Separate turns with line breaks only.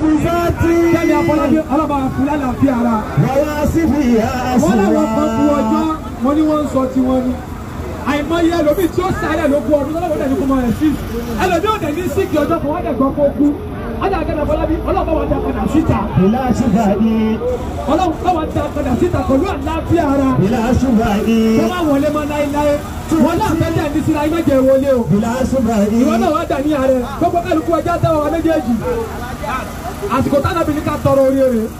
nafisati.
Kẹ́mi Afọlábí ọlọ́ba àfúlá làbí ara.
Wawasifiha
Wọ́n làwọn kan bu ọjọ́
aswa.
wọn ni wọ́n ń sọ tiwọn ni. Àìmọye ẹlòmíì tí ó sáré ló kú ọdún lọ́wọ́ dẹ̀ ní kó mọ ẹ̀ sí. Ẹlòmíì ò dẹ̀ ní síkì ọjọ́ kan wọ́n dẹ̀ gbọ́ kó kú. Ọjà Kẹ́mi Afọlábí ọlọ́ba wa dá padà síta.
Bila shubai.
Ọlọ́ba wa dá padà síta pẹ̀lú àlàáfíà ara.
Bila shubai.
Kọ́ máa wọlé mọ́ láéláé. Wọ́n náà fẹ́ dẹ̀ ní síra iná jẹ wọlé o.
Bila shubai.
ìwọ náà wá dà ní ààrẹ gbogbo kálukú ẹja tẹ́wọ́ wa méjèèjì àsìkò tánàbí ní ká tọrọ oríire